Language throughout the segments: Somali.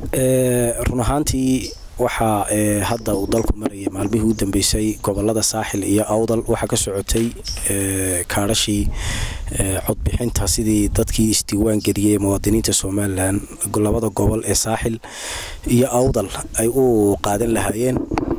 run ahaantii waxaa hadda uu dalku marayay maalmihii u dambeysay gobolada saaxil iyo awdal waxaa ka socotay kaadhashii codbixinta sidii dadkii isdiiwaan geliyey muwaadiniinta somalilan labada gobol ee saaxil iyo awdal ay u qaadan lahaayeen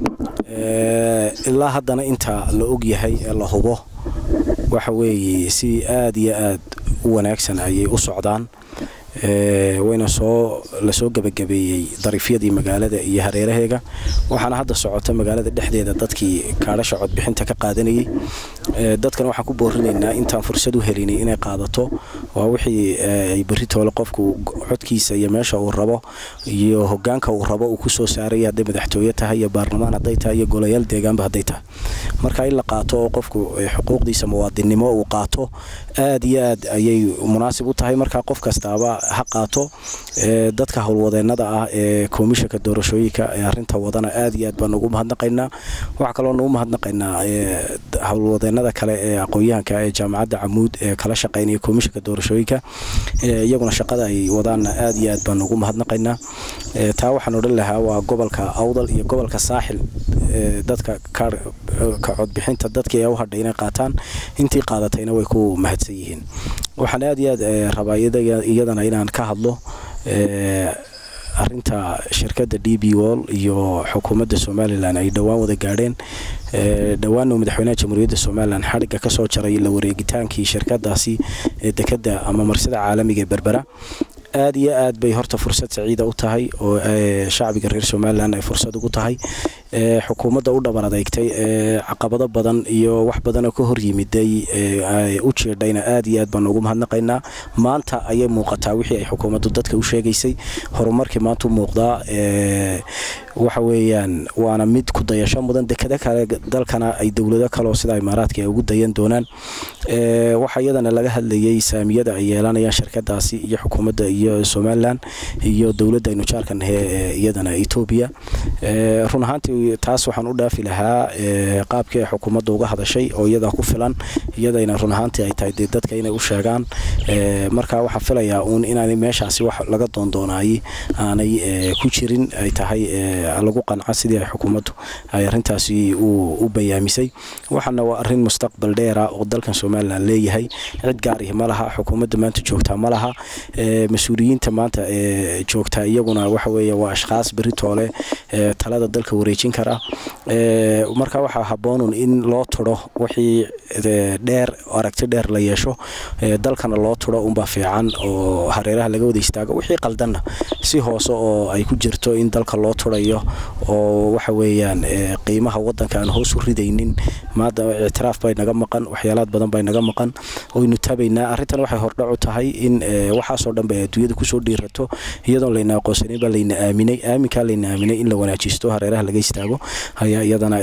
ilaa haddana inta la ogyahay ee la hubo waxa weeye si aada iyo aada u wanaagsan ayay u socdaan wayna soo lasoo gebagabeeyey dariifyadii magaalada iyo hareeraheega waxaana hadda socota magaalada dhexdeeda dadkii kaadhasha codbixinta ka qaadanayay dadkan waxaan ku boorinaynaa intaan fursad u helinay inay qaadato waa wixii ay berri toole qofku codkiisa iyo meesha uu rabo iyo hogaanka uu rabo uu kusoo saaraya hadday madaxtooye tahay iyo baarlamaan hadday tahay iyo golayaal deegaanba hadday tahay marka in la qaato oo qofku xuquuqdiisa muwaadinnimo uu qaato aada iyo aad ayay munaasib u tahay marka qof kastaaba ha qaato dadka howlwadeenada ah ee komishanka doorashooyinka ee arinta wadana aada iyo aad baan ugu mahadnaqaynaa waxaa kaloo nugu mahadnaqaynaa howlwadeenada kale ee aqoon-yahanka ee jaamacadda camuud ee kala shaqeynaya komishanka doorashooyinka iyaguna shaqada ay wadaanna aada iyo aad baan ugu mahadnaqaynaa taa waxaan odhan lahaa waa gobolka awdal iyo gobolka saaxil dadka ka codbixinta dadkii ee u hadhay inay qaataan intii qaadatayna way ku mahadsan yihiin waxaan aada iyo aad rabaa iyadana inaan ka hadlo arinta shirkadda d b wall iyo xukuumadda somalilan ay dhowaan wada gaadheen dhowaanna madaxweynaha jamhuuriyadda somalilan xadhigga kasoo jaray la wareegitaankii shirkadaasi ee dekadda ama marsida caalamiga ee berbera aada iyo aad bay horta fursad saciida u tahay oo shacbiga reer somalilan ay fursad ugu tahay xukuumadda u dhabar adeegtay caqabado badan iyo wax badanoo ka hor yimiday u jeedhayna aada iyo aad baan ugu mahadnaqaynaa maanta ayay muuqataa wixii ay xukuumaddu dadka u sheegaysay horumarkii maanta u muuqdaa waxa weeyaan waana mid ku dayasho mudan dekado kale dalkana ay dowlado kaleo sida imaaraadka ay ugu dayan doonaan waxaa iyadana laga hadlayay saamiyada ay yeelanayaan shirkadaasi iyo xukuumadda iyo somalilan iyo dowladda aynu jaarkan iyadana etoobiya run ahaantii taas waxaan u dhaafi lahaa qaabkii ay xukuumadda uga hadashay oo iyadaa ku filan iyadayna run ahaantii ay tahay dee dadka inay u sheegaan marka waxaan filayaa uun inaanay meeshaasi wax laga doondoonaayey aanay ku jirin ay tahay lagu qanca sidii ay xukuumaddu ay arintaasi u bayaamisay waxaana waa arin mustaqbal dheera oo dalkan somalilan leeyahay cid gaarihi ma laha xukuumadda maanta joogtaa ma laha mas-uuliyiinta maanta joogtaa iyaguna waxa weeye waa ashkhaas berri toole talada dalka wareejin kara marka waxaa habboonun in loo turo wixii dheer aragti dheer la yeesho dalkana loo turo unbaa fiican oo hareeraha laga wada istaago wixii qaldanna si hoose oo ay ku jirto in dalka loo turayo oo waxa weeyaan qiimaha wadanka aan hoos u ridaynin maada ictiraaf bay naga maqan waxyaalaad badan bay naga maqan oynu tabaynaa arrintan waxay hordhac u tahay in waxaasoo dhan bay adduunyada kusoo dhiirato iyadoon layna aqoonsanin baa layna aaminay aaminkaa layna aaminay in la wanaajisto hareeraha laga istaago ayaa iyadana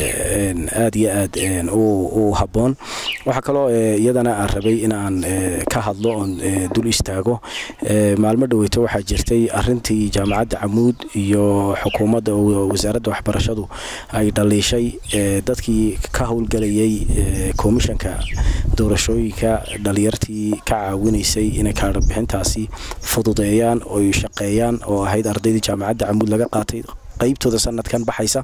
aada iyo aad u habboon waxaa kaloo iyadana aan rabay in aan ka hadlo oon dul istaago maalmo dhaweyto waxaa jirtay arintii jaamacadda camuud iyo xukuumadda wasaaradda waxbarashadu ay dhaliishay dadkii ka howlgelayay komishanka doorashooyinka dhalinyartii ka caawinaysay inay kaadhabixintaasi fududeeyaan oy shaqeeyaan oo ahayd ardaydii jaamacadda camuud laga qaatay qaybtooda sanadkan baxaysa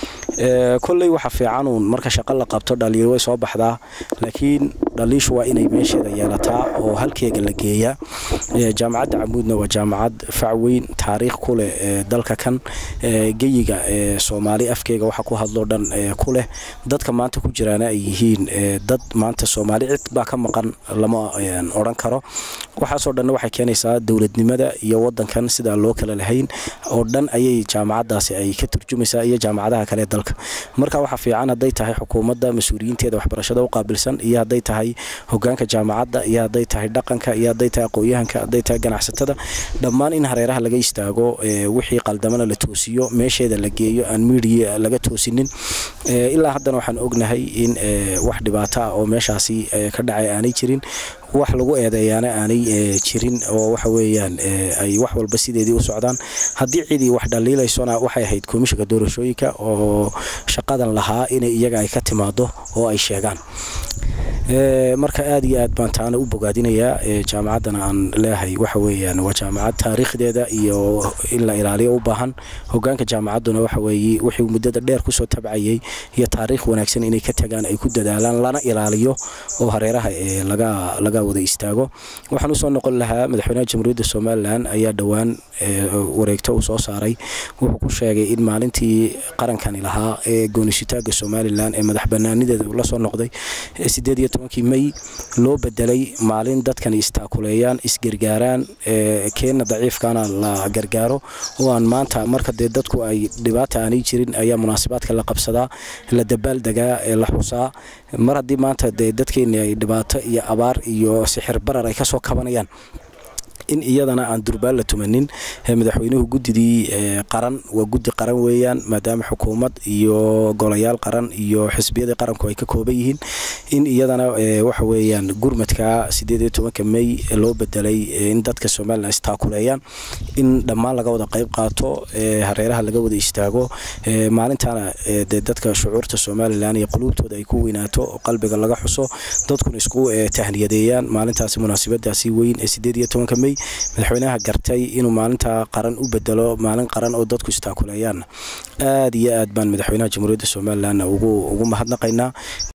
kolley waxa fiicanuun marka shaqo la qabto dhaliil way soo baxdaa laakiin dhaliishu waa inay meesheeda yeelataa oo halkeega la geeyaa jaamacadda camuudna waa jaamacad facweyn taariikh ku leh dalka kan geyiga soomaali afkeega waxa ku hadloo dhan ku leh dadka maanta ku jiraana ay yihiin dad maanta soomaali cid baa ka maqan lama odhan karo waxaasoo dhanna waxay keenaysaa dowladnimada iyo wadankan sidaa loo kala lahayn oo dhan ayay jaamacadaasi ay ka turjumaysaa iyo jaamacadaha kale dalka marka waxaa fiican hadday tahay xukuumadda mas-uuliyiinteeda waxbarashada u qaabilsan iyo hadday tahay hogaanka jaamacadda iyo hadday tahay dhaqanka iyo hadday tahay aqoon-yahanka hadday tahay ganacsatada dhammaan in hareeraha laga istaago wixii qaldamana la toosiyo meesheeda la geeyo aan miidiya laga toosinin ilaa haddana waxaan ognahay in wax dhibaato ah oo meeshaasi ka dhacay aanay jirin wax lagu eedeeyaana aanay jirin oo waxa weeyaan ay wax walba sideedii u socdaan haddii cidii wax dhaliilaysona waxay ahayd komishanka doorashooyinka oo shaqadan lahaa inay iyaga ay ka timaado oo ay sheegaan marka aada iyo aad baan taana u bogaadinayaa jaamacaddana aan leehay waxa weeyaan waa jaamacad taariikhdeeda iyo in la ilaaliyo u baahan hogaanka jaamacadduna waxa weeye wixii muddada dheer kusoo tabcayay iyo taariikh wanaagsan inay ka tagaan ay ku dadaalaan lana ilaaliyo oo hareeraha ee laga laga wada istaago waxaan usoo noqon lahaa madaxweynaha jamhuuriyadda somalilan ayaa dhowaan wareegto uu soo saaray wuxuu ku sheegay in maalintii qarankani lahaa ee goonisitaaga somalilan ee madax banaanideeda uu lasoo noqday sideed iyo tobankii may loo bedelay maalin dadkani istaakuleeyaan isgargaaraan keenna daciifkana la gargaaro oo aan maanta marka dee dadku ay dhibaata aanay jirin ayaa munaasibaadka la qabsadaa la dabaaldegaa ee la xusaa mar haddii maanta dee dadkeeni ay dhibaato iyo abaar iyo sixir barar ay kasoo kabanayaan in iyadana aan durbaan la tumanin madaxweynuhu guddidii qaran waa guddi qaran weeyaan maadaama xukuumad iyo golayaal qaran iyo xisbiyadii qaranku ay ka kooban yihiin in iyadana waxa weeyaan gurmadka sideed iyo tobanka may loo bedelay in dadka somalilan istaakuleeyaan in dhammaan laga wada qayb qaato hareeraha laga wada istaago maalintaana dee dadka shucuurta somalilan iyo quluubtooda ay ku weynaato qalbiga laga xuso dadkuna isku tahniyadeeyaan maalintaasi munaasabadaasi weyn ee sideed iyo tobanka may madaxweynaha gartay inuu maalinta qaran u bedelo maalin qaran oo dadku istaakuleeyaan aada iyo aad baan madaxweynaha jamhuuriyadda somalilan ugu mahadnaqaynaa